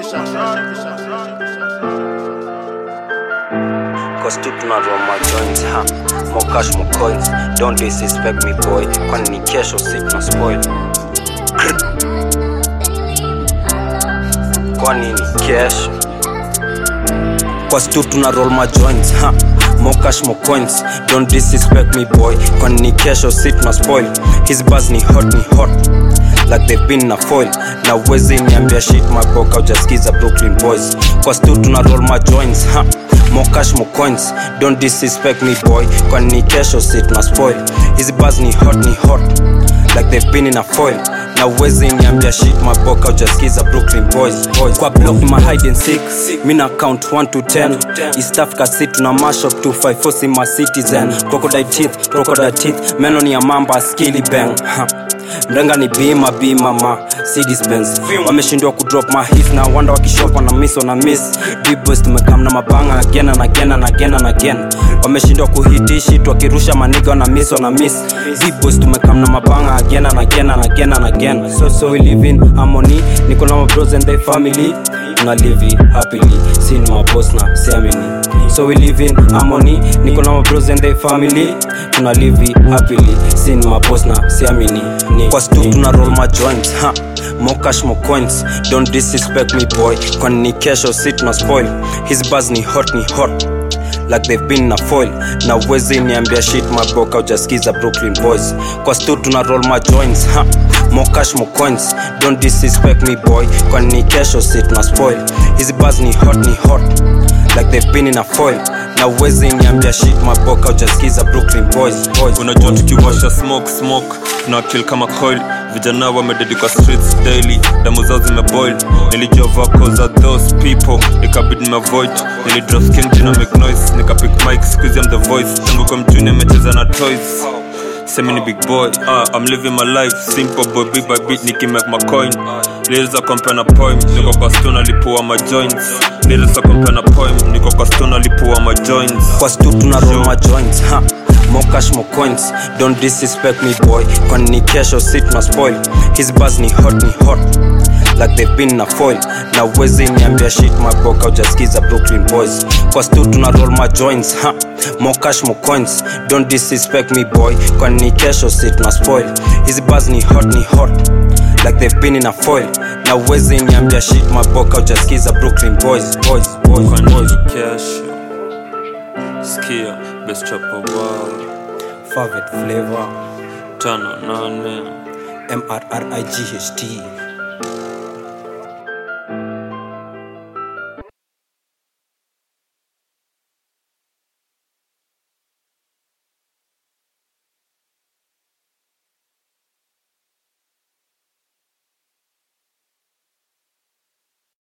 Cause tu tunarua majoints ha more cash more coins don't disrespect me boy kwani ni kesho si tuna spoil kwani ni kesho Cause tu tuna roll my joints ha more cash more coins don't disrespect me boy kwani ni kesho si tuna spoil his buzz ni hot ni hot like they've been na foil na uwezi niambia shit maboka ujaskiza brooklyn boys Cause tu tuna roll my joints ha more cash more coins don't disrespect me boy kwani ni kesho si tuna spoil his buzz ni hot ni hot like they've been in a foil na uwezi niambia shit maboka ujaskiza brooklyn boys, boys. kwa block ma hide and seek mina count 1 to 10 east africa city na mashup 254 si ma citizen crocodile teeth crocodile teeth meno ni ya mamba skilly bang ha. mrenga ni bima bima ma si dispense wameshindwa kudrop ma hits na wanda wakishopa na miss na miss bboys tumekam na mabanga again and again and again and again wameshindwa kuhitishit wakirusha maniga na miss na miss bboys tumekam na mabanga again and again and again and again so so we live in harmony niko na my bros and their family tuna live it happily sin my boss na siamini so we live in harmony niko na my bros and their family tuna live it happily sin my boss na siamini kwa stu tuna roll my joints ha more cash more coins don't disrespect me boy kwani ni kesho si tuna spoil his buzz ni hot ni hot like they've been na foil na uwezi niambia shit maboka ujaskiza brooklyn boys kwa stu tuna roll my joints ha more cash more coins don't disrespect me boy kwani ni kesho si tuna spoil his buzz ni hot ni hot like they've been in a foil na uwezi niambia shit maboka ujaskiza brooklyn boys, boys unajua tukiwasha smoke smoke tuna kill kama coil vijana wamededi kwa streets daily damu zao zimeboil nilijua vako za those people ikabidi nimeavoid nilidrop skin jina make noise nikapick mic squeeze I'm the voice tangu kwa mjuni amecheza na toys Semi ni big boy, uh, I'm living my life Simple boy, beat by beat, nikimake my coin Lyrics are compare na poem, niko kwa stone alipua my joints Lyrics are compare na poem, niko kwa stone alipua my joints kwa stu tuna roll my joints ha more cash more coins don't disrespect me boy kwani ni kesho si tuna spoil his buzz ni hot ni hot like they've been na foil na uwezi niambia shit maboka ujaskiza brooklyn boys kwa stu tuna roll my joints ha more cash more coins don't disrespect me boy kwani ni kesho si tuna spoil his buzz ni hot ni hot like they've been in a foil na uwezi niambia shit maboka ujaskiza brooklyn boys boys boys, Kwani boys. ni kesho Skia, best chopper world Favorite flavor Tano nane M R R I G H T